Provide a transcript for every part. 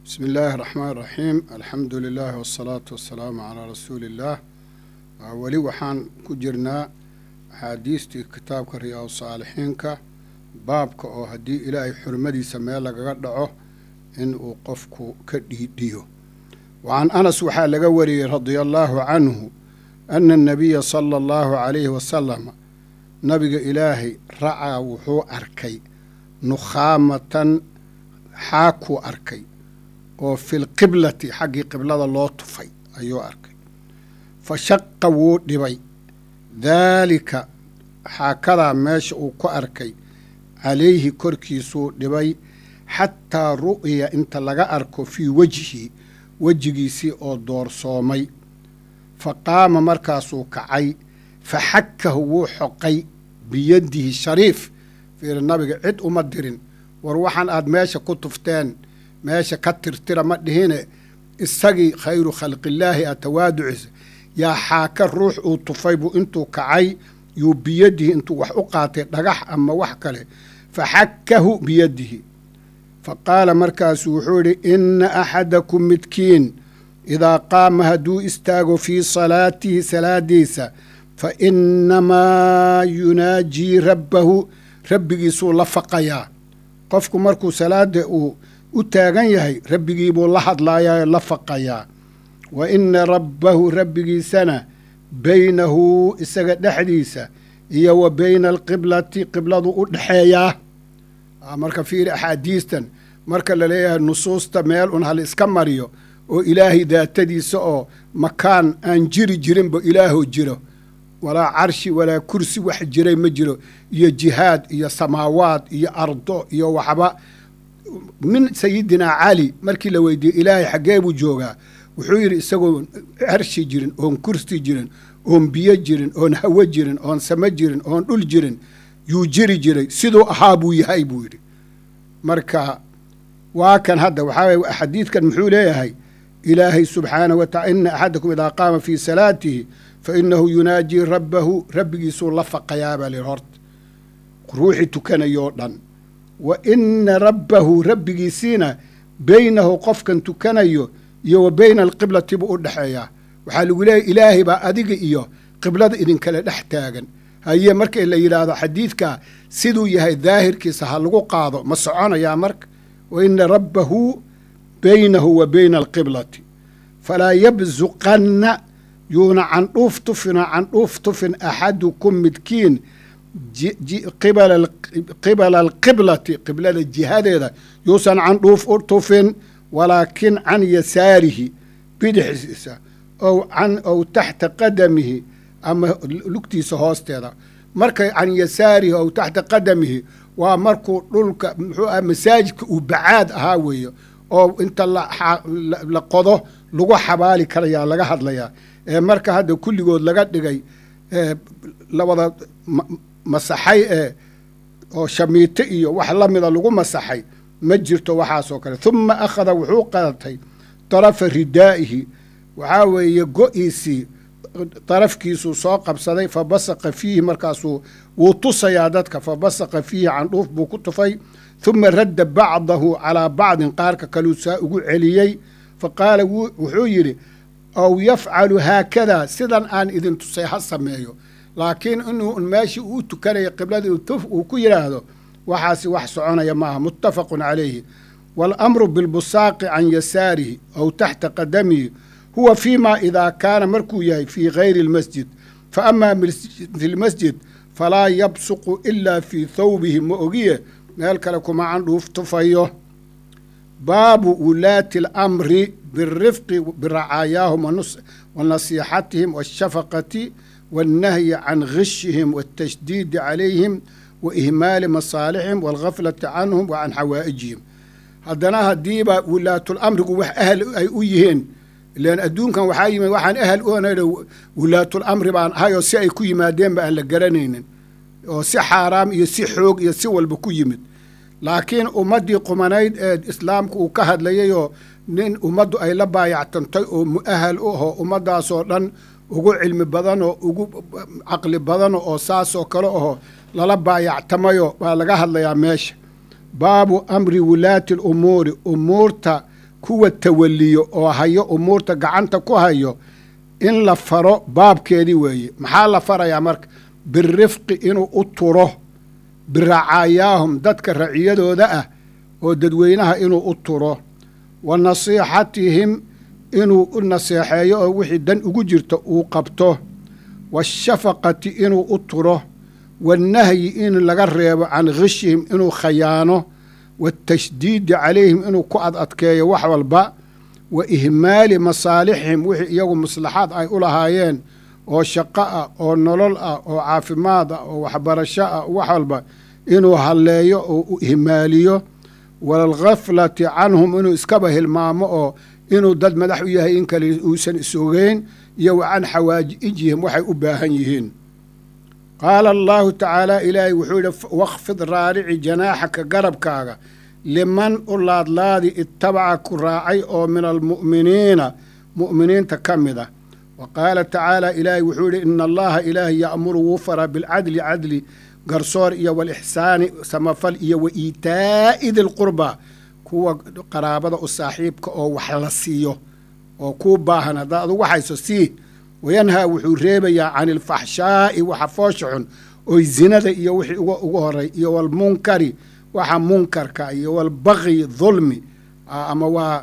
bismi illaahi raxmaan raxiim alxamdu lilaahi wasalaatu wasalaamu calaa rasuuliillaah weli waxaan ku jirnaa axaadiistii kitaabka riyaa saalixiinka baabka oo haddii ilaahay xurmadiisa meel lagaga dhaco in uu qofku ka dhiidhiyo wa can anas waxaa laga wariyey radia allaahu canhu ana anabiya sala allahu calayhi wasalam nabiga ilaahay racaa wuxuu arkay nukhaamatan xaakuu arkay oo filqiblati xaggii qiblada loo tufay ayuu arkay fa shaqa wuu dhibay daalika xaakadaa meesha uu ku arkay calayhi korkiisuu dhibay xataa ru'ya inta laga arko fii wejhi wejigiisii oo doorsoomay fa qaama markaasuu kacay fa xakahu wuu xoqay biyadihi shariif fiiri nabiga cid uma dirin war waxaan aad meesha ku tufteen meesha ka tirtira ma dhihine isagii khayru khalqillaahi a tawaaduciisa yaa xaaka ruux uu tufay buu intuu kacay yuu biyadihi intuu wax u qaatay dhagax ama wax kale fa xakahu biyadihi fa qaala markaasuu wuxuu idhi inna axadakum midkiin idaa qaama hadduu istaago fii salaatihi salaadiisa fa innamaa yunaajii rabbahu rabbigiisuu la faqayaa qofku markuu salaada uu u taagan yahay rabbigiibuu la hadlaayaa la faqayaa wa inna rabbahu rabbigiisana baynahu isaga dhexdiisa iyo wa bayna alqiblati qibladu u dhexeeyaa marka fiiri axaadiistan marka la leeyahay nusuusta meel un hal iska mariyo oo ilaahay daatadiisa oo makaan aan jiri jirinba ilaahoo jiro walaa carshi walaa kursi wax jiray ma jiro iyo jihaad iyo samaawaad iyo ardo iyo waxba min sayidinaa cali markii la weydiiyey ilaahay xaggee buu joogaa wuxuu yidhi isagoon carshi jirin oon kursi jirin oon biyo jirin oon hawo jirin oon samo jirin oon dhul jirin yuu jiri jiray siduu ahaa buu yahay buu yidhi marka waa kan hadda waxaa weye xadiidkan muxuu leeyahay ilaahay subxaanahu watacala ina axadakum idaa qaama fii salaatihi fa inahu yunaajii rabbahu rabbigiisuu la faqayaa baa lihi horta ruuxii tukanayoo dhan wa ina rabbahu rabbigiisiina beynahu qofkan tukanayo iyo wa beyna alqiblati buu u dhexeeyaa waxaa lagu leeyahy ilaahay baa adiga iyo qiblada idinkale dhex taagan haye marka la yidhaahdo xadiidkaa siduu yahay daahirkiisa ha lagu qaado ma soconayaa marka wa ina rabbahu beynahu wa beyna alqiblati falaa yabsuqanna yuuna candhuuf tufina candhuuf tufin axadukum midkiin qibala alqiblati qiblada jihadeeda yuusan candhuuf u tufin walaakin can yasaarihi bidixdiisa ow can ow taxta qadamihi ama lugtiisa hoosteeda markay can yasaarihi ow taxta qadamihi waa markuu dhulka muxuu ah masaajidka uu bacaad ahaa weeye oo inta la qodo lagu xabaali karayaa laga hadlayaa ee marka hadda kulligood laga dhigay lawada masaxay ee oo shamiito iyo wax la mida lagu masaxay ma jirto waxaasoo kale huma akhada wuxuu qadatay darafa ridaa'ihi waxaa weeye go-iisii darafkiisuu soo qabsaday fa basaqa fiihi markaasuu wuu tusayaa dadka fa basaqa fiihi candhuuf buu ku tufay huma radda bacdahu calaa bacdin qaarka kaluu saa ugu celiyey fa qaala wuxuu yidhi ow yafcalu haakadaa sidan aan idin tusay ha sameeyo laakiin inuu meeshii uu tukanaya qibladii tuf uu ku yidhaahdo waxaasi wax soconaya maaha muttafaqun calayhi waalamru bilbusaaqi can yasaarihi ow taxta qadamihi huwa fii ma idaa kaana markuu yahay fii gayri اlmasjid fa amaa fi lmasjid falaa yabsuqu ilaa fii thawbihi ma ogiye meel kale kuma candhuuf tufayo baabu wulaati اlamri birifqi biracaayaahum wa nasiixatihim waashafaqati waاnnahyi can gishihim waاtashdiidi calayhim wa ihmaali masaalixihim waalgaflati canhum wa can xawaa'ijihim haddana haddiiba wulaatulamrigu wax ahal ay u yihiin ilaan adduunkan waxaa yimid waxaan ahal oonayha wulaatul-amri baan ahayoo si ay ku yimaadeenba aan la garanaynin oo si xaaraam iyo si xoog iyo si walba ku yimid laakiin ummaddii qumanayd ee islaamku uu ka hadlayayoo nin ummaddu ay la baayactantay oo mu'ahal u aho ummaddaasoo dhan ugu cilmi badanoo ugu caqli badano oo saasoo kale aho lala baayactamayo baa laga hadlayaa meesha baabu amri wulaati alumuuri umuurta kuwa tawaliyo oo hayo umuurta gacanta ku hayo in la faro baabkeedii weeye maxaa la farayaa marka birifqi inuu u turo biracaayaahum dadka raciyadooda ah oo dadweynaha inuu u turo wa nasiixatihim inuu u naseexeeyo oo wixii dan ugu jirto uu qabto waashafaqati inuu u turo waannahyi in laga reebo can khishihim inuu khayaano waatashdiidi calayhim inuu ku ad adkeeyo wax walba wa ihmaali masaalixihim wixii iyagu maslaxaad ay u lahaayeen oo shaqo ah oo nolol ah oo caafimaad ah oo waxbarasho ah wax walba inuu halleeyo oo u ihmaaliyo waalghaflati canhum inuu iskaba hilmaamo oo inuu dad madax u yahay in kale uusan isogeyn iyo wa can xawaajijihim waxay u baahan yihiin qaala allaahu tacaala ilaahay wuxuu yidhi wakfid raarici janaaxaka garabkaaga liman u laadlaadi ittabaca ku raacay oo min almu'miniina mu'miniinta ka mid ah wa qaala tacaala ilaahay wuxuu yidhi ina allaha ilaahay ya'muru wuu faraa bilcadli cadli garsoor iyo walixsaani samafal iyo wa iitaa'i dilqurbaa kuwa qaraabada u saaxiibka oo wax la siiyo oo kuu baahan haddaad adugu waxayso sii wayanhaa wuxuu reebayaa can ilfaxshaa'i waxa foosha xun oy zinada iyo wixii ugu horay iyo walmunkari waxa munkarka iyo walbaqyi dulmi ama waa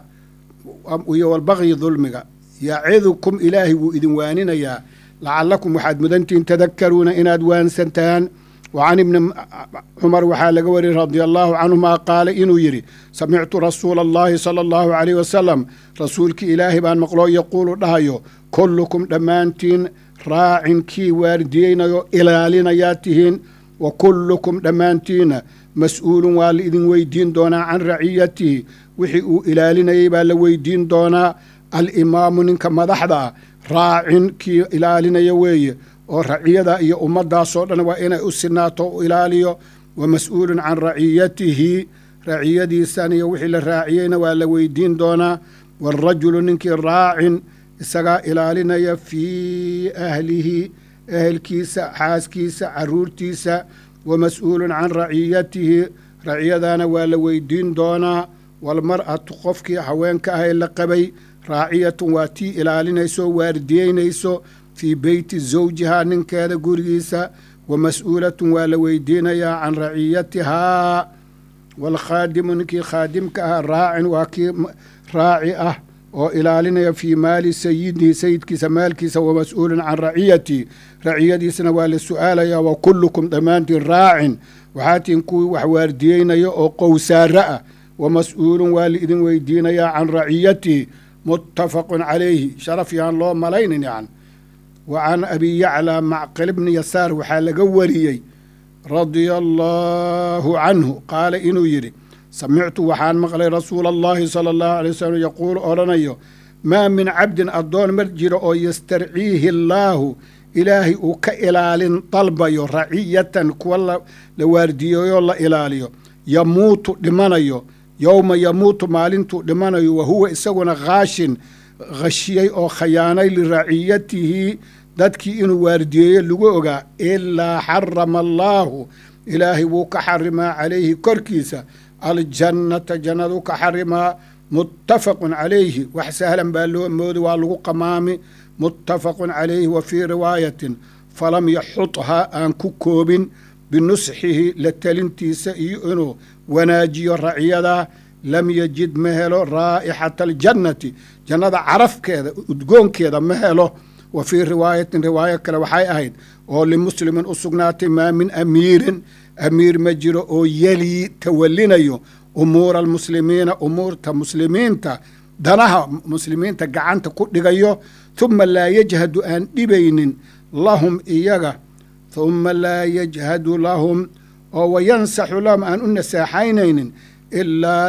iyo walbaqyi dulmiga yacidukum ilaahay wuu idin waaninayaa lacallakum waxaad mudantihin tadakaruuna inaad waansantaan wa can ibni cumar waxaa laga wariyey radia allaahu canhuma qaala inuu yidhi samictu rasuula allahi sala allahu caleyh wasalam rasuulkii ilaahay baan maqloo yaquulu dhahayo kullukum dhammaantiin raacin kii waardiyeynayo ilaalinayaa tihiin wa kullukum dhammaantiinna mas-uulun waa la idin weydiin doonaa can raciyatihi wixii uu ilaalinayay baa la weydiin doonaa alimaamu ninka madaxda ah raacin kii ilaalinaya weeye oo raciyada iyo ummaddaasoo dhan waa inay u sinaato u ilaaliyo wa mas-uulun can raciyatihi raciyadiisan iyo wixii la raaciyeyna waa la weydiin doonaa waarajulu ninkii raacin isagaa ilaalinaya fii ahlihi ehelkiisa xaaskiisa caruurtiisa wa mas-uulun can raciyatihi raciyadaana waa la weydiin doonaa walmar'atu qofkii haweenka ah ee la qabay raaciyatun waa tii ilaalinayso waardiyeynayso fii beyti zawjihaa ninkeeda gurigiisa wa mas-uulatun waa la weydiinayaa can raciyatihaa waalkhaadimu ninkii khaadimka ah raacin waa kii raaci ah oo ilaalinaya fii maali sayidihi sayidkiisa maalkiisa wa mas-uulun can raciyatihi raciyadiisana waa la su-aalayaa wa kullukum dhammaantiin raacin waxaa tihin kuwii wax waardiyeynaya oo qowsaaro ah wa mas-uulun waa la idin weydiinayaa can raciyatihi muttafaqun calayhi sharaf yaan loo malaynin yan wa can abi yaclaa macqil bni yasaar waxaa laga wariyey radia allaahu canhu qaala inuu yidhi samictu waxaan maqlay rasuula allahi sala allahu alay wasalam yaquulu odhanayo maa min cabdin addoon mar jiro oo yastarciihi allaahu ilaahay uu ka ilaalin dalbayo raciyatan kuwa la waardiyeeyoo la ilaaliyo yamuutu dhimanayo yowma yamuutu maalintuu dhimanayo wa huwa isaguna khaashin khashiyey oo khayaanay liraciyatihi dadkii inuu waardiyeeyo lagu ogaa ilaa xarama allaahu ilaahay wuu ka xarimaa calayhi korkiisa aljannata jannadu ka xarimaa muttafaqun calayhi wax sahlan baa loo moodi waa lagu qamaami muttafaqun calayhi wa fii riwaayatin falam yaxudhaa aan ku koobin binusxihi la telintiisa iyo inuu wanaajiyo racyadaa lam yajid ma helo raa'ixata aljannati jannada carafkeeda udgoonkeeda ma helo wa fii riwaayatin riwaayo kale waxay ahayd oo limuslimin u sugnaatay maa min amiirin amiir ma jiro oo yelii tawalinayo umuura almuslimiina umuurta muslimiinta danaha muslimiinta gacanta ku dhigayo huma laa yajhadu aan dhibaynin lahum iyaga huma laa yajhadu lahum oo wayansaxu lahum aan u nasaaxaynaynin ilaa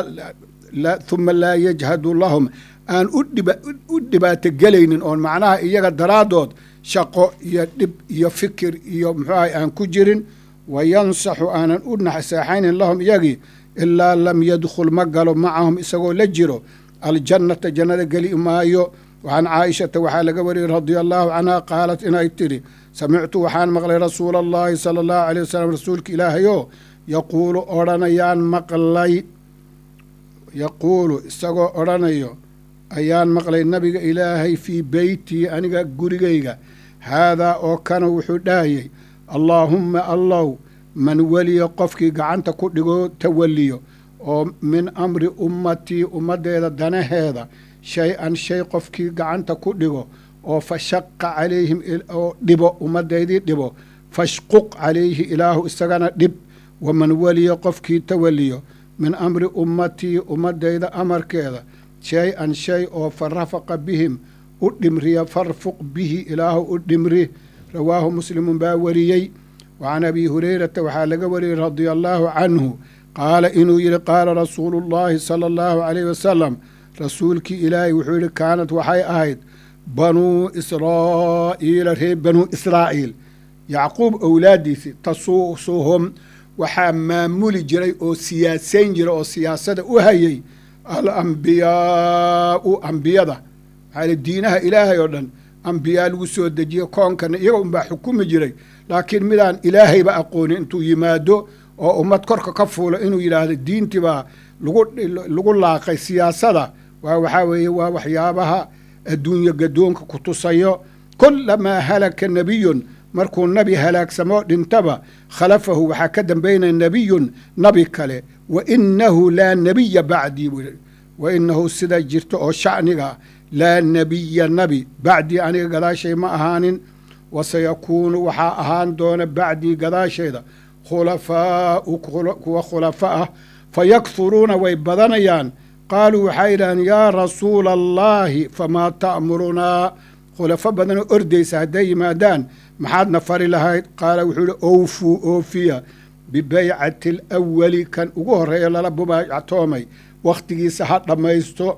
huma laa yajhadu lahum aan u dhibaato gelaynin oon macnaha iyaga daraaddood shaqo iyo dhib iyo fikir iyo muxuahay aan ku jirin wayansaxu aanan u nasaaxaynin lahum iyagii ilaa lam yadkhul ma galo macahum isagoo la jiro aljannata jannada geli maayo wacan caaishata waxaa laga wariyey radia allaahu canha qaalat inay tidhi samictu waxaan maqlay rasuula allahi sala allahu aleyh wasalam rasuulka ilaahayoo yaquulu odhanayaan maqlay yaquulu isagoo odhanayo ayaan maqlay nabiga ilaahay fii beytii aniga gurigayga haadaa oo kana wuxuu dhahayay allaahumma allow man weliya qofkii gacanta ku dhigo tawalliyo oo min amri ummatii ummaddeeda danaheeda shay-an shay qofkii gacanta ku dhigo oo fa shaqa calayhim oo dhibo ummaddaydii dhibo fashquq calayhi ilaahu isagana dhib waman weliya qofkii tawalliyo min amri ummatii ummaddayda amarkeeda shay-an shay oo fa rafaqa bihim u dhimriya farfuq bihi ilaahu u dhimri rawaahu muslimun baa wariyey wa can abi hurayrata waxaa laga wariyey radia allaahu canhu qaala inuu yidhi qaala rasuulu llaahi sala allahu calayh wasalam rasuulkii ilaahay wuxuu yidhi kaanad waxay ahayd banuu israa'iila reer banuu israa'iil yacquub owlaaddiisii tasuusuhum waxaa maamuli jiray oo siyaasayn jira oo siyaasada u hayay alambiyaau ambiyada maxaa diinaha ilaahay oo dhan ambiyaa lagu soo dejiye koonkana iyaga unbaa xukumi jiray laakiin midaan ilaahayba aqoonin intuu yimaado oo ummad korka ka fuulo inuu yidhaahdo diintii baa lagu lagu laaqay siyaasada waa waxaa weeye waa waxyaabaha adduunye gadoonka ku tusayo kulamaa halaka nebiyun markuu nebi halaagsamo dhintaba khalafahu waxaa ka dambaynaya nebiyun nabi kale wa inahu laa nebiya bacdii buu yidhi wa inahu sida jirto oo shacniga laa nebiya nabi bacdii aniga gadaashay ma ahaanin wasayakuunu waxaa ahaan doona bacdii gadaasheeda khulafaau kuwa khulafa ah fayakhuruuna way badanayaan qaaluu waxay yidhahdeen yaa rasuula allaahi famaa ta'murunaa khulafo badanoo ordaysa hadday yimaadaan maxaadna fari lahayd qaala wuxuu yihi owfuu oofiya bibaycati alawali kan ugu horreeya lala bubaactoomay wakhtigiisa ha dhammaysto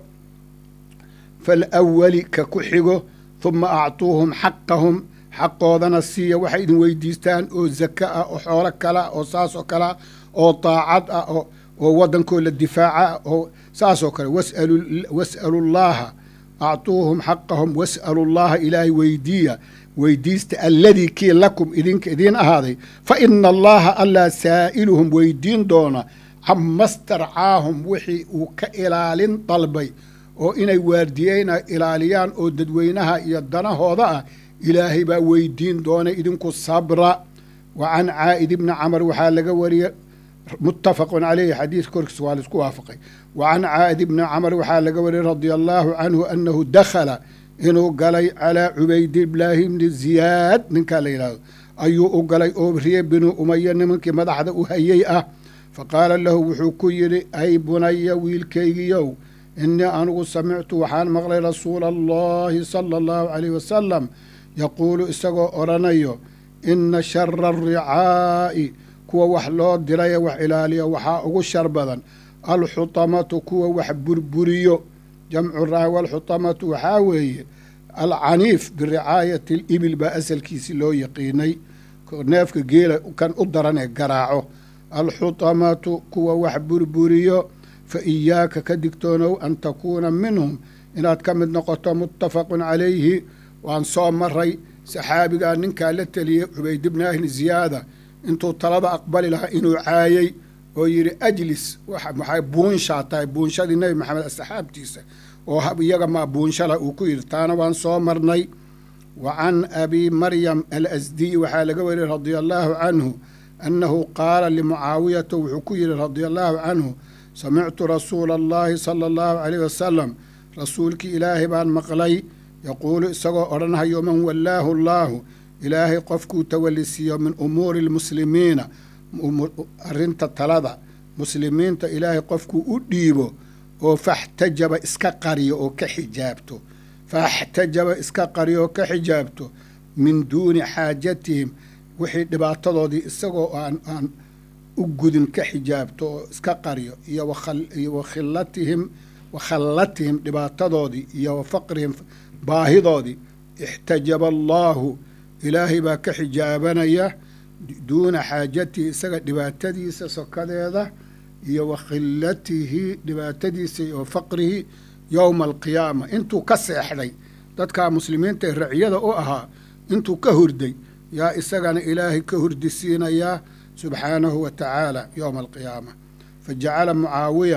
falawali ka ku xigo huma actuuhum xaqahum xaqoodana siiya waxay idin weydiistaan oo zaka ah oo xoolo kala oo saas oo kalea oo daacad ah oo waddankoo la difaaca ah oo saas oo kale was'alu llaaha actuuhum xaqahum was'alu llaaha ilaahay weydiiya weydiista alladii kii lakum idinka idiin ahaaday fa ina allaha allaa saa'iluhum weydiin doona cama starcaahum wixii uu ka ilaalin dalbay oo inay waardiyeyna ilaaliyaan oo dadweynaha iyo danahooda ah ilaahay baa weydiin doona idinku sabra wa can caa'id ibni camar waxaa laga wariyey muttafaqun caleyhi xadiidka korkiisa waa laisku waafaqay wa can caa'id ibni camar waxaa laga wariyey radia allaahu canhu annahu dakhala inuu galay calaa cubaydillaahi ibni ziyaad ninkaa la yidhahdo ayuu u galay oo riye binu umaya nimankii madaxda u hayey ah fa qaala lahu wuxuu ku yidhi ay bunaya wiilkaygiyow innii anigu samictu waxaan maqlay rasuula allahi sala allahu caleyh wasalam yaquulu isagoo odhanayo inna shara alricaa'i kuwa wax loo diraye wax ilaaliya waxaa ugu shar badan alxutamatu kuwa wax burburiyo jamcu raa walxutamatu waxaa weeye alcaniif biricaayati alibil baa asalkiisi loo yaqiinay neefka geela kan u daran ee garaaco alxutamatu kuwa wax burburiyo fa iyaaka ka digtoonow an takuuna minhum inaad ka mid noqoto muttafaqun calayhi waan soo maray saxaabigaa ninkaa la teliyey cubayd ibni ahli ziyaada intuu talada aqbali lahaa inuu caayey oo yidhi ajlis waxay buunshaa tahay buunshadii nebi maxamed asxaabtiisa oo iyaga maa buunshala uu ku yidhi taana waan soo marnay wa can abi maryam alasdiy waxaa laga wariyey radia allaahu canhu annahu qaala limucaawiyata wuxuu ku yidhi radia allaahu canhu samictu rasuula allahi sala allahu caleyh wasalam rasuulkii ilaahay baan maqlay yaquulu isagoo odhanhayo man wallaahu allaahu ilaahay qofkuu tawallisiiyo min umuuri lmuslimiina arrinta talada muslimiinta ilaahay qofkuu u dhiibo oo faxtajaba iska qariyo oo ka xijaabto faxtajaba iska qariyo oo ka xijaabto min duuni xaajatihim wixii dhibaatadoodii isagoo aan aan u gudin ka xijaabto oo iska qariyo iyo wakhilatihim wakhallatihim dhibaatadoodii iyo wa faqrihim baahidoodii ixtajaba allaahu ilaahay baa ka xijaabanaya duuna xaajatihi isaga dhibaatadiisa sokadeeda iyo wa khilatihi dhibaatadiisa iyo faqrihi yowma alqiyaama intuu ka seexday dadkaa muslimiinta ee raciyada u ahaa intuu ka hurday yaa isagana ilaahay ka hurdisiinayaa subxaanahu wa tacaala yowma alqiyaama fa jacala mucaawiya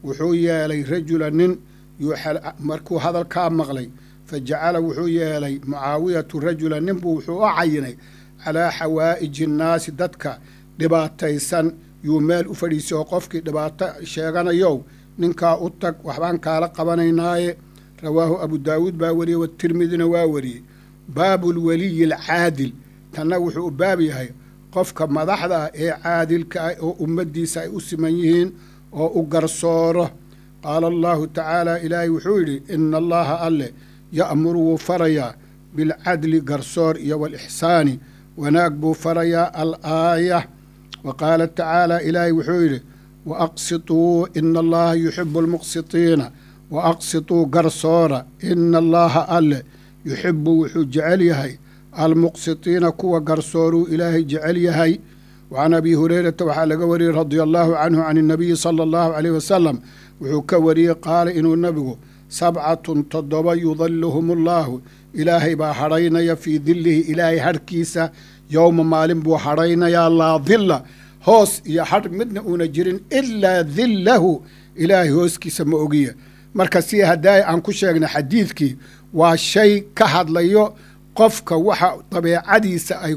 wuxuu yeelay rajula nin markuu hadalkaa maqlay fa jacala wuxuu yeelay mucaawiyatu rajula ninbuu wuxuu u cayinay calaa xawaa'iji innaasi dadka dhibaataysan yuu meel u fadhiisay oo qofkii dhibaato sheeganayow ninkaa u tag waxbaan kaala qabanaynaaye rawaahu abu daawuud baa wariyey watirmidina waa wariyey baabu lweliyi alcaadil tanna wuxuu u baab yahay qofka madaxda ah ee caadilka ah oo ummaddiisa ay u siman yihiin oo u garsooro qaala allahu tacaala ilaahay wuxuu yidhi ina allaha alle ya'muru wuu farayaa bilcadli garsoor iyo waalixsaani wanaag buu farayaa al aaya wa qaala tacaala ilaahay wuxuu yidhi wa aqsituu ina allaha yuxibu almuqsitiina wa aqsituu garsoora ina allaha alle yuxibu wuxuu jecel yahay almuqsitiina kuwa garsooruu ilaahay jecel yahay wa can abi hurayrata waxaa laga wariyey radia allahu canhu can innabiyi sala allahu caleyh wasalam wuxuu ka wariyey qaala inuu nebigu sabcatun toddoba yudaluhum allaahu ilaahay baa hadhaynaya fii dillihi ilaahay hadhkiisa yowma maalin buu hadhaynayaa laa dilla hoos iyo hadh midna uuna jirin ilaa dillahu ilaahay hooskiisa ma ogiya marka si haddaay aan ku sheegnay xadiidkii waa shay ka hadlayo qofka waxa dabeecadiisa ay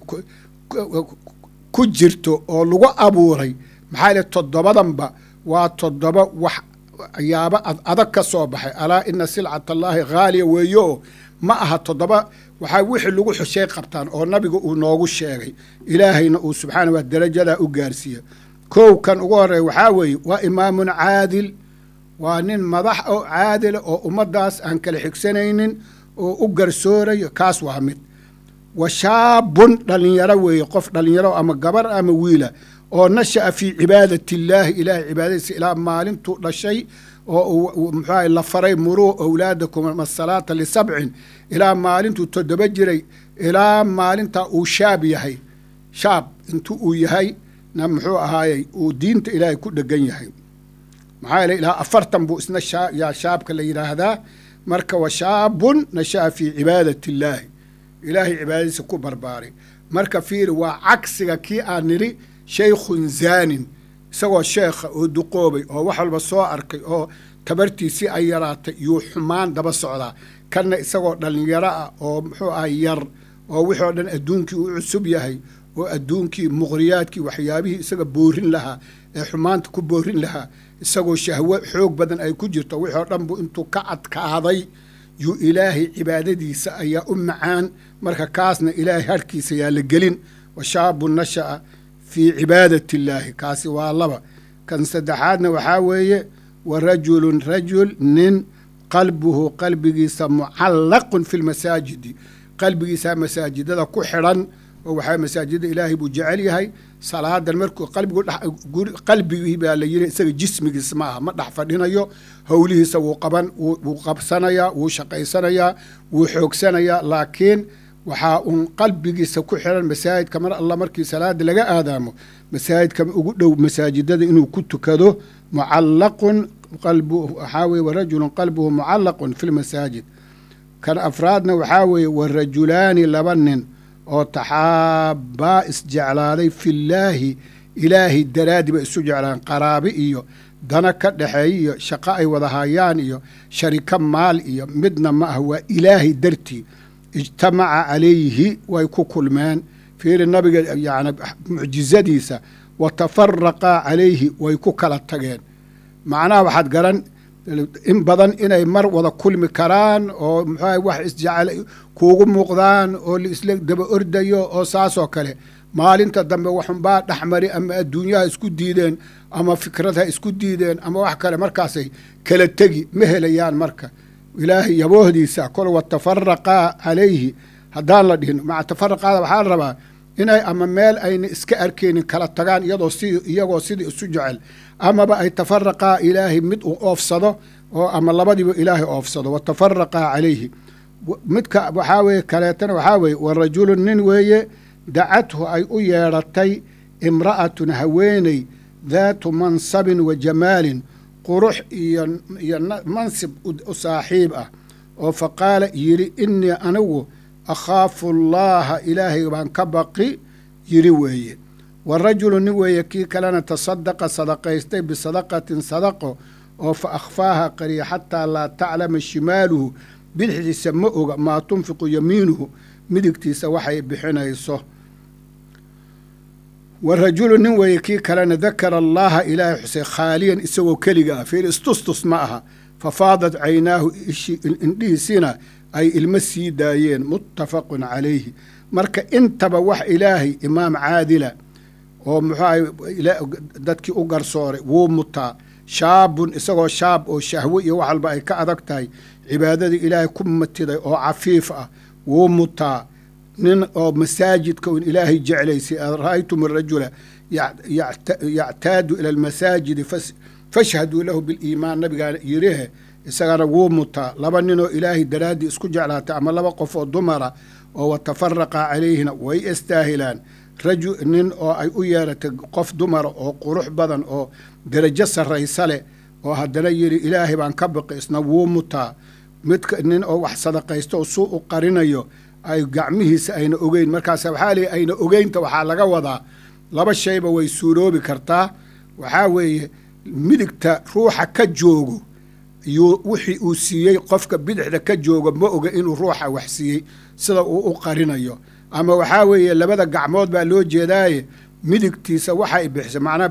ku jirto oo lagu abuuray maxaa yidhi toddobadanba waa toddoba wax yaaba adag ka soo baxay alaa ina silcat allaahi haaliya weeyo oo ma aha toddoba waxaa wixii lagu xushay qabtaan oo nabiga uu noogu sheegay ilaahayna uu subxaana wa darajadaa u gaarsiiya kow kan ugu horreeya waxaa weeye waa imaamun caadil waa nin madax oo caadila oo ummaddaas aan kala xigsanaynin oo u garsoorayo kaas waa mid wa shaabun dhallinyaro weeye qof dhallinyaro ama gabar ama wiila oo nasha'a fii cibaadati illaahi ilaahay cibaadadiisa ilaa maalintuu dhashay oo muxuaha la faray muruu owlaadakum asalaata lisabcin ilaa maalintuu toddoba jiray ilaa maalintaa uu shaab yahay shaab intuu uu yahay na muxuu ahaayey uu diinta ilaahay ku dhegan yahay maxaa yeele ilaa afartan buu isna shaa yaa shaabka la yidhaahdaa marka wa shaabun nasha'a fii cibaadati illaahi ilaahay cibaadadiisa ku barbaaray marka fiiri waa cagsiga kii aan nidhi shaykhun zaanin isagoo sheekha oo duqoobay oo wax walba soo arkay oo tabartiisii ay yaraatay yuu xumaan daba socdaa kanna isagoo dhallinyaro ah oo muxuu ahay yar oo wixii oo dhan adduunkii u cusub yahay oo adduunkii muqhriyaadkii waxyaabihii isaga boorin lahaa ee xumaanta ku boorin lahaa isagoo shahwo xoog badan ay ku jirto wixii oo dhan buu intuu ka adkaaday yuu ilaahay cibaadadiisa ayaa u macaan marka kaasna ilaahay harhkiisa yaa la gelin wa shaabu nasha'a fii cibaadati illaahi kaasi waa laba kan saddexaadna waxaa weeye wa rajulun rajul nin qalbuhu qalbigiisa mucallaqun fi lmasaajidi qalbigiisa masaajidada ku xidhan oo waxaa masaajida ilaahay buu jecel yahay salaadan markuu qalbigu qalbigii baa la yiri isaga jismigiis ma aha ma dhex fadhinayo howlihiisa wuu qaban wuu qabsanayaa wuu shaqaysanayaa wuu xoogsanayaa laakiin waxaa uun qalbigiisa ku xiran masaajidka mar alla markii salaada laga aadaamo masaajidka ugu dhow masaajidada inuu ku tukado mucallaqun qalbu waxaa weye warajulun qalbuhu mucallaqun fi lmasaajid kan afraadna waxaa weeye warajulaani laba nin oo taxaabbaa isjeclaaday fillaahi ilaahay daraaddi bay isu jeclaan qaraabi iyo dana ka dhexeey iyo shaqo ay wada hayaan iyo shariko maal iyo midna ma ah waa ilaahay dartii ijtamaca calayhi way ku kulmeen fiiri nabiga yani mucjizadiisa wa tafaraqaa calayhi way ku kala tageen macnaha waxaad garan in badan inay mar wada kulmi karaan oo muxuuaha wax isjecel kuugu muuqdaan oo laisla daba ordayo oo saasoo kale maalinta dambe waxunbaa dhexmari ama adduunyaha isku diideen ama fikradha isku diideen ama wax kale markaasay kala tegi ma helayaan marka ilaahay yaboohdiisa kol watafaraqaa calayhi haddaan la dhihin maca tafaraqaada waxaa la rabaa inay ama meel ayna iska arkaynin kala tagaan iyadoo si iyagoo sidii isu jecel amaba ay tafaraqaa ilaahay mid uu oofsado oo ama labadiiba ilaahay oofsado watafaraqaa calayhi midka waxaa weeye kaleetana waxaa weeye wa rajulun nin weeye dacathu ay u yeedhatay imra'atun haweeney daatu mansabin wa jamaalin qurux iyo iyo mansib u saaxiib ah oo fa qaala yidhi innii anigu akhaafu allaaha ilaahay baan ka baqi yidhi weeye wa rajulu nin weeye kii kalena tasadaqa sadaqaystay bisadaqatin sadaqo oo fa akhfaaha qariya xataa laa taclama shimaaluhu bidixdiisa ma oga maa tunfiqu yamiinuhu midigtiisa waxay bixinayso wa rajulu nin weeye kii kalena dakara allaaha ilaahay xusay khaaliyan isagoo keliga ah fiir istustus ma aha fa faadat caynaahu indhihiisina ay ilmo sii daayeen muttafaqun calayhi marka intaba wax ilaahay imaam caadila oo muxuu ahay dadkii u garsooray wuu mutaa shaabun isagoo shaab oo shahwe iyo wax walba ay ka adag tahay cibaadadii ilaahay ku matiday oo cafiif ah wuu mutaa nin oo masaajidka un ilaahay jeclaysay aad ra'aytum arajula yactaadu ila almasaajidi fashhaduu lahu biliimaan nabigaana yirihe isagana wuu mutaa laba ninoo ilaahay daraaddii isku jeclaatay ama laba qof oo dumara oo watafaraqa calayhina way istaahilaan raju nin oo ay u yeeratay qof dumara oo qurux badan oo derajo sarraysa leh oo haddana yidhi ilaahay baan ka baqi isna wuu mutaa midka nin oo wax sadaqaysta oo suu u qarinayo ay gacmihiisa ayna ogeyn markaas waxaa leeyi ayna ogeynta waxaa laga wadaa laba shayba way suuroobi kartaa waxaa weeye midigta ruuxa ka joogo yuu wixii uu siiyey qofka bidixda ka joogo ma oga inuu ruuxa wax siiyey sida uu u qarinayo ama waxaa weeye labada gacmood baa loo jeedaaye midigtiisa waxay bixisay macnaha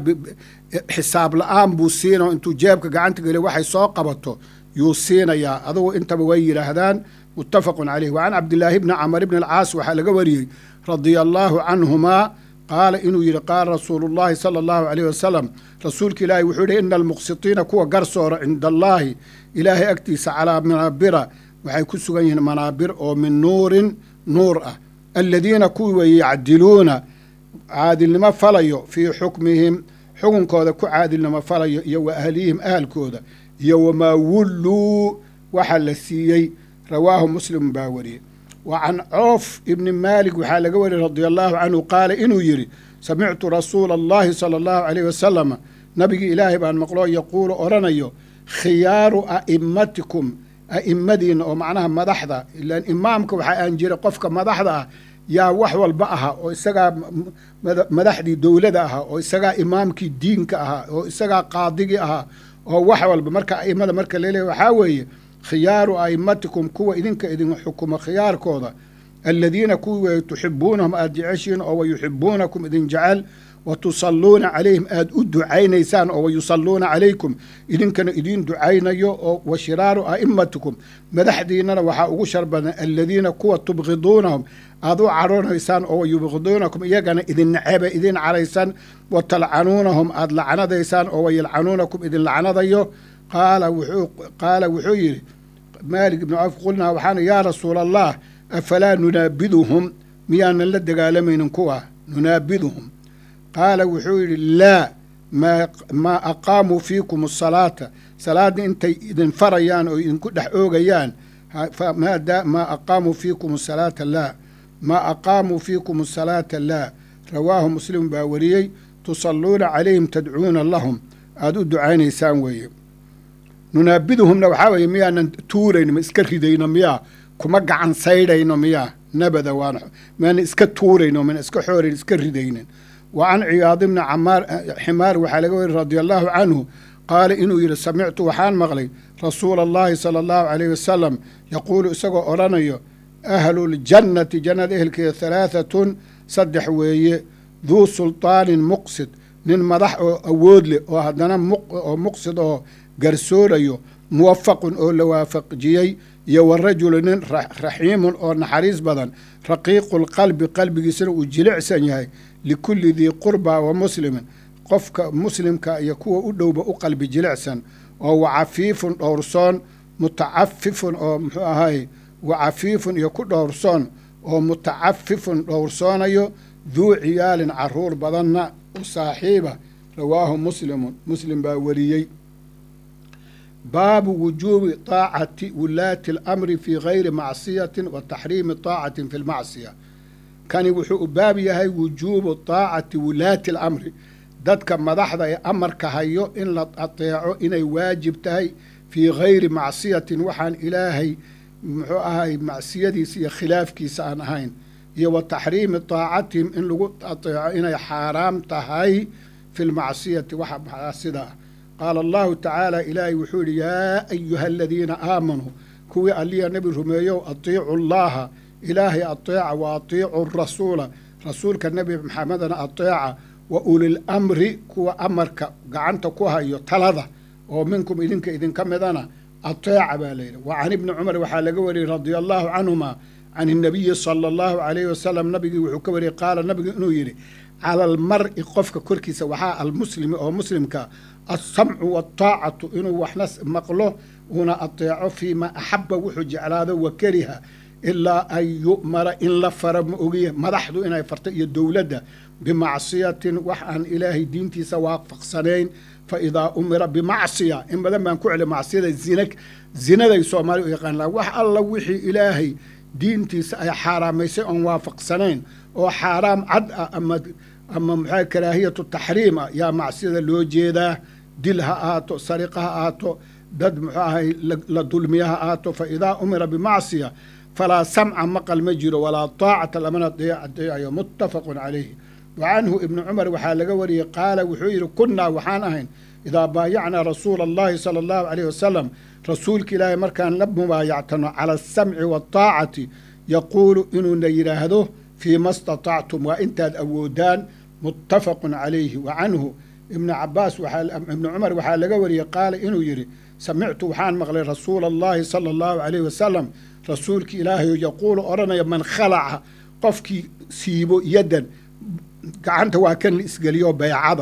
xisaab la-aan buu siinao intuu jeebka gacanta geliy waxay soo qabato yuu siinayaa adugu intaba way yidhaahdaan muttafaqun caleyh wa can cabdillaahi bni camar ibni alcaas waxaa laga wariyey radia allaahu canhumaa qaala inuu yidhi qaala rasuulu llaahi sala allahu caleyh wasalam rasuulka ilaahi wuxuu yihi ina almuqsitiina kuwa garsoora cinda allaahi ilaahay agtiisa calaa manaabira waxay ku sugan yihiin manaabir oo min nuurin nuur ah aladiina kuwii weeye yacdiluuna caadilnimo falayo fii xukmihim xukunkooda ku caadilnimo falayo iyo wa ahliyihim ahalkooda iyo wamaa wulluu waxa la siiyey rawaahu muslim baa wariyey wa can coof ibni maalik waxaa laga wariyey radia allaahu canhu qaala inuu yidhi samictu rasuula allahi sala allahu caleyh wasalama nabigii ilaahay baan maqloo yaquulu odhanayo khiyaaru a'immatikum a'immadiinna oo macnaha madaxda ilaan imaamka waxaa aan jiray qofka madaxda ah yaa wax walba ahaa oo isagaa madaxdii dowlada ahaa oo isagaa imaamkii diinka ahaa oo isagaa qaadigii ahaa oo wax walba marka a'immada marka laleeyahy waxaa weeye khiyaaru a'immatikum kuwa idinka idin xukuma khiyaarkooda aladiina kuwii weeye tuxibuunahum aada jeceshiin oo wayuxibuunakum idin jecel wa tusalluuna calayhim aada u ducaynaysaan oo wayusalluuna calaykum idinkana idiin ducaynayo oo wa shiraaru a'immatikum madaxdiinnana waxaa ugu shar badan aladiina kuwa tubqiduunahum aada u cadhoonaysaan oo wayubqiduunakum iyagana idin neceba idin caraysan wa talcanuunahum aada lacnadaysaan oo wayalcanuunakum idin lacnadayo qaala wuxuu qaala wuxuu yidhi maalik ibnu cawf qulnaa waxaan yaa rasuula allah afalaa nunaabiduhum miyaanan la dagaalamaynin kuwa nunaabiduhum qaala wuxuu yidhi laa maa aqaamuu fiikum asalaata salaadda intay idin farayaan oo idinku dhex oogayaan maa aqaamuu fiikum asalaata laa maa aqaamuu fiikum asalaata laa rawaahu muslim baa wariyey tusalluuna calayhim tadcuuna lahum aada u ducaynaysaan weeye nunaabiduhumna waxaa weeye miyaanan tuurayno ma iska ridayno miyaa kuma gacan saydhayno miyaa nabada waan miyaanan iska tuurayno mana iska xoorayn iska ridaynin wa can ciyaad ibni camaar ximaar waxaa laga weri radia allaahu canhu qaala inuu yidhi samictu waxaan maqlay rasuula allahi sala allahu caleyh wasalam yaquulu isagoo odhanayo ahluljannati jannada ehelkeeda halaahatun saddex weeye duu sultaanin muqsid nin madax oo awood leh oo haddana oo muqsid oo garsoorayo muwafaqun oo la waafaqjiyey iyo wa rajulu nin raxiimun oo naxariis badan raqiiqulqalbi qalbigiisana uu jilicsan yahay likulli dii qurba wa muslimin qofka muslimka iyo kuwa u dhowba u qalbi jilicsan oo wa cafiifun dhowrsoon mutacafifun oo muxuu ahay wa cafiifun iyo ku dhowrsoon oo mutacafifun dhowrsoonayo duu ciyaalin caruur badanna u saaxiiba rawaahu muslimun muslim baa wariyey baabu wujuubi taacati wulaati alamri fii gayri macsiyatin wa taxriimi taacatin fi lmacsiya kani wuxuu u baab yahay wujuubu taacati wulaati alamri dadka madaxda ee amarka hayo in la ateeco inay waajib tahay fii gayri macsiyatin waxaan ilaahay muxuu ahay macsiyadiisa iyo khilaafkiisa aan ahayn iyo wa taxriimi taacatihim in lagu ateeco inay xaaraam tahay fi lmacsiyati waxa sida qaala allahu tacaala ilaahay wuxuu yidhi yaa ayuha aladiina aamanuu kuwii alliya nebi rumeeyow atiicu llaha ilaahay ateeca wa atiicu rasuula rasuulka nebi maxamedana ateeca wa ulil amri kuwa amarka gacanta ku hayo talada oo minkum idinka idinka midana ateeca baa layidhi wa can ibni cumar waxaa laga wariyey radia allahu canhuma can inabiyi sala allahu alayhi wasalam nabigii wuxuu ka wariyey qaala nabigu inuu yidhi cala almar'i qofka korkiisa waxaa almuslimi oo muslimka alsamcu waataacatu inuu waxna maqlo una ateeco fii ma axaba wuxuu jeclaado wa kariha ilaa an yu'mara in la fara ma ogiye madaxdu inay farto iyo dowladda bimacsiyatin wax aan ilaahay diintiisa waafaqsanayn fa idaa umira bimacsiya in badan baan ku celi macsiyada zina zinaday soomaali u yaqaanaa wax alla wixii ilaahay diintiisa ay xaaraamaysay oon waafaqsanayn oo xaaraam cad ah ama ama maxaa karaahiyatu taxriim ah yaa macsiyada loo jeedaa dil ha ahaato sariqa ha ahaato dad muxuu ahay la dulmiya ha ahaato fa idaa umira bimacsiya falaa samca maqal ma jiro walaa taacata lamana adeecayo muttafaqun calayhi wa canhu ibnu cumar waxaa laga wariyey qaala wuxuu yidhi kunnaa waxaan ahayn idaa baayacnaa rasuula allahi sala allahu alayh wasalam rasuulka ilaahay markaan la mubaayactano cala asamci waataacati yaquulu inuuna yidhaahdo fii ma statactum waa intaad awoodaan muttafaqun calayhi wa canhu ibnu cabaas ibnu cumar waxaa laga wariyey qaala inuu yidhi samictu waxaan maqlay rasuula allahi sala allahu alayh wasalam rasuulka ilaahay yaquulu odhanaya man khalaca qofkii siibo yaddan gacanta waa kan la isgeliyo baycada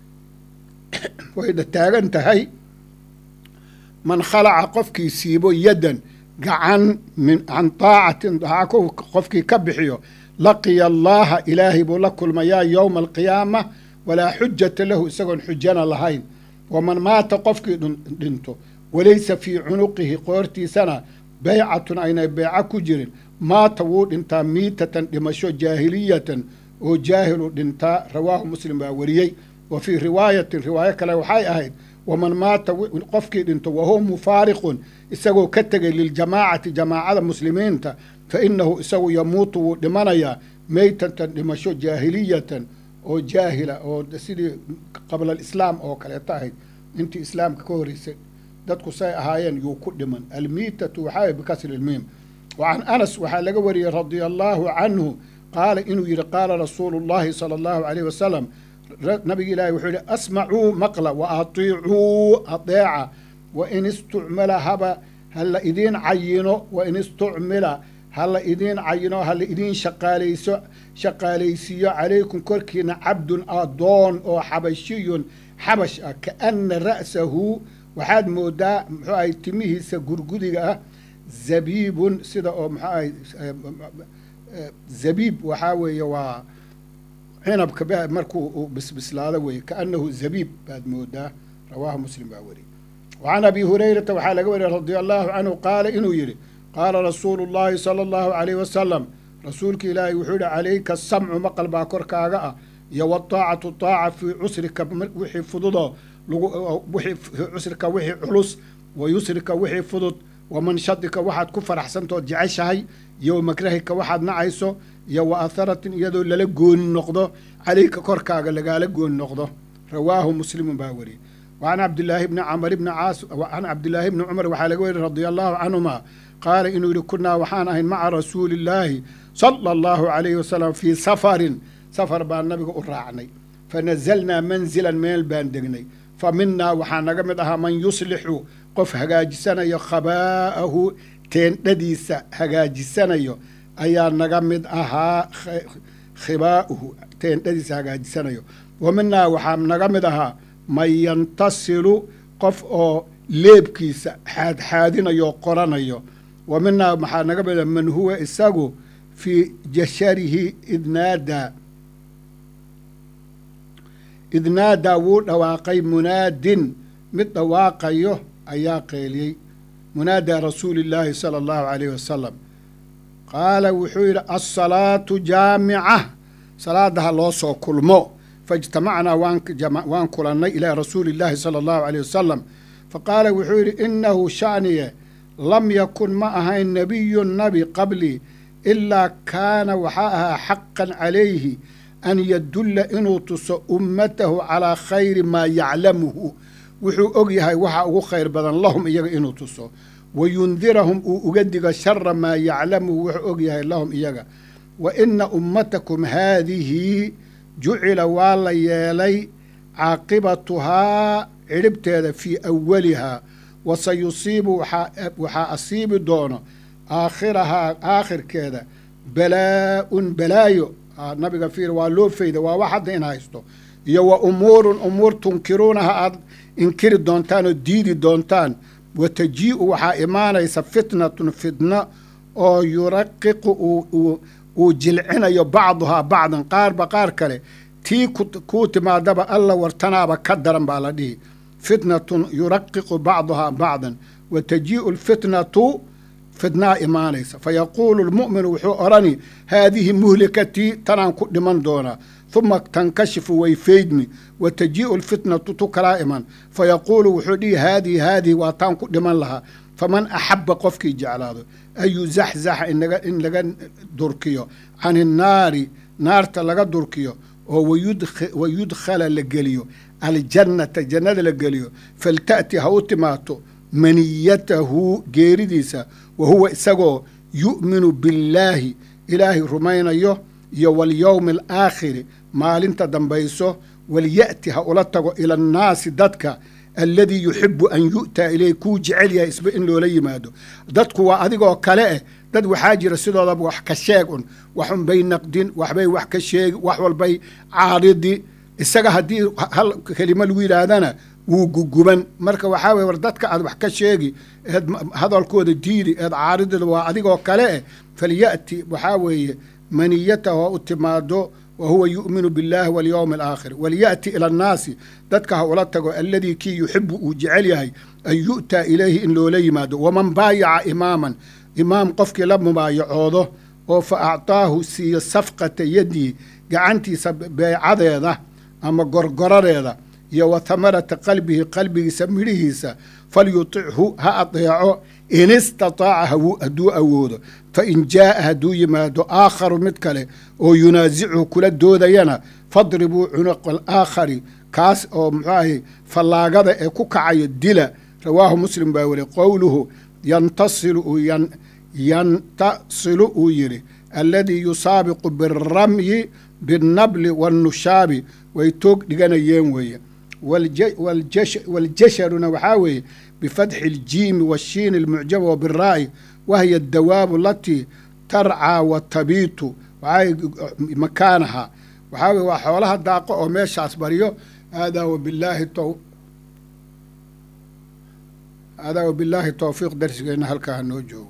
wayna taagan tahay man khalaca qofkii siibo yaddan gacan min can taacatin daaco qofkii ka bixiyo laqiya allaaha ilaahay buu la kulmayaa yowma alqiyaama walaa xujata lahu isagoon xujana lahayn waman maata qofkii dhinto walaysa fii cunuqihi qoortiisana baycatun aynay beyco ku jirin maata wuu dhintaa miitatan dhimasho jaahiliyatan oo jaahilu dhintaa rawaahu muslim baa wariyey wa fii riwaayatin riwaayo kale waxay ahayd waman maata qofkii dhinto wahuwa mufaariqun isagoo ka tegay liljamaacati jamaacada muslimiinta fa inahu isagu yamuutu wuu dhimanayaa meytatan dhimasho jaahiliyatan oo jaahila oo sidii qabla alislaam oo kaleeto ahayd intii islaamka ka horeysay dadku say ahaayeen yuu ku dhiman almiitatu waxaa bikasri ilmiim wa can anas waxaa laga wariyey radia allaahu canhu qaala inuu yidhi qaala rasuulu llahi sala allahu alayh wasalam nabiga ilaahi wuxuu yihi asmacuu maqla wa atiicuu adeeca wa in istucmila haba hala idiin cayino wa in istucmila hala idiin cayino hala idiin shaqaalayso shaqaalaysiiyo calaykum korkiina cabdun adoon oo xabashiyun xabash ah kaana ra'sahu waxaad moodaa muxuu ahay timihiisa gurgudiga ah zabiibun sida oo muxuu ahay zabiib waxaa weeye waa cinabka markuu uu bisbislaado weeye kaanahu zabiib baad moodaa rawaahu muslim baa weriye wa can abi hurayrata waxaa laga wariyey radia allahu canhu qaala inuu yidhi qaala rasuulu llahi sala allahu alayh wasalam rasuulka ilaahay wuxuu yihi calayka asamcu maqal baa korkaaga ah iyo wataacatu taaca fii cusrika wixii fududoo wii cusrika wixii culus wa yusrika wixii fudud wa manshadika waxaad ku faraxsantood jeceshahay iyo wa makrahika waxaad nacayso iyo wa atharatin iyadoo lala gooni noqdo calayka korkaaga lagaala gooni noqdo rawaahu muslimun baa weriyey wa can cabdilaahi bni camar bni caas can cabdilaahi bni cumar waxaa laga weriy radia allahu canhuma qaala inuu yihi kunaa waxaan ahayn maca rasuuli illaahi sala allahu alayhi wasalam fii safarin safar baan nabiga u raacnay fa nazalnaa manzilan meel baan degnay fa minaa waxaa naga mid ahaa man yuslixu qof hagaajisanayo khabaa'ahu teendhadiisa hagaajisanayo ayaa naga mid ahaa khibaa'uhu teendhadiisa hagaajisanayo wa minaa waxaa naga mid ahaa man yantasilu qof oo leebkiisa xaadxaadinayo qoranayo wa minaa waxaa naga mid aha man huwa isagu fii jasharihi idnaadaa idnaadaa wuu dhawaaqay munaadin mid dhawaaqayo ayaa qeeliyey munaadaa rasuuli illaahi sala allahu alayh wasalam qaala wuxuu yidhi alsalaatu jaamica salaada ha loo soo kulmo faijtamacnaa waan kulannay ilaa rasuuli illaahi sala allahu alayh wasalam fa qaala wuxuu yidhi inahu sha'niye lam yakun ma ahayn nebiyun nabi qablii ilaa kaana waxaa ahaa xaqan calayhi an yadulla inuu tuso ummatahu calaa khayri maa yaclamuhu wuxuu og yahay waxa ugu khayr badan lahum iyaga inuu tuso wa yundirahum uu uga digo shara maa yaclamuhu wuxuu og yahay lahum iyaga wa ina ummatakum haadihi jucila waa la yeelay caaqibatuhaa cidhibteeda fii awalihaa wa sayusiibu waxaa asiibi doono aakhirahaa aakhirkeeda balaa-un balaayo nabiga fiir waa loo fayda waa wax hadda in haysto iyo wa umuurun umuur tunkiruunaha aada inkiri doontaan oo diidi doontaan wa tajii-u waxaa imaanaysa fitnatun fitno oo yuraqiqu uu jilcinayo bacduhaa bacdan qaarba qaar kale tii kuu timaadaba alla wartanaaba ka daran baa la dhihi fitnatun yuraqiqu bacduhaa bacdan wa tajii'u lfitnatu fitnaa imaanaysa fa yaquulu lmu'minu wuxuu odhani haadihi muhlikatii tanaan ku dhiman doonaa huma tankashifu way faydmi wa tajii'u lfitnatu tu kalaa iman fa yaquulu wuxuu dhihi haadihi haadihi waa taan ku dhiman lahaa faman axabba qofkii jeclaado an yuzaxzaxa in laga durkiyo can innaari naarta laga durkiyo oo wa yudkhala la geliyo aljannata jannada la geliyo falta'ti ha u timaato maniyatahu geeridiisa wa huwa isagoo yu'minu billaahi ilaahay rumaynayo iyo walyowmi alaakhiri maalinta dambayso walya'ti ha ula tago ila annaasi dadka alladii yuxibu an yu'taa ileyh kuu jecel yahay isba in loola yimaado dadku waa adigoo kale eh dad waxaa jira sidoodaba wax ka sheeg un waxun bay naqdin waxbay wax ka sheegi wax walbay caaridi isaga haddii hal kelimo lagu yidhaahdana wuu guguban marka waxaa weye war dadka aad wax ka sheegi eed hadalkooda diidi eed caaridida waa adigoo kale eh falya'ti waxaa weeye maniyatahu ha u timaado wa huwa yu'minu biاllahi walyowmi alaakhir walya'ti ila annaasi dadka ha ula tago alladii kii yuxibu uu jecel yahay an yu'taa ilayhi in loola yimaado waman baayaca imaaman imaam qofkii la mubaayacoodo oo fa actaahu siiyo safqata yadii gacantiisa beecadeeda ama gorgoradeeda iyo wa hamarata qalbihi qalbigiisa midhihiisa falyutichu ha adeeco in istataaca hadduu awoodo fa in jaa'a hadduu yimaado aakharu mid kale oo yunaasichu kula doodayana fadribuu cunuqa alaakhari kaas oo muxuu ahay fallaagada ee ku kacayo dila rawaahu muslim baa weli qowluhu yantasilu yantasilu uu yidhi alladii yusaabiqu biramyi binnabli waannushaabi way toog dhiganayeen weeye waljasharuna waxaa weeye bifatxi aljiimi washiini almucjaba wa biraa'i wahiya addawaabu alatii tarcaa wa tabiitu waxaa makaanaha waxaa weye waa xoolaha daaqo oo meeshaas baryo haadaa wabilaahi haadaa wabillaahi towfiiq darsigeenna halkaa noo joogo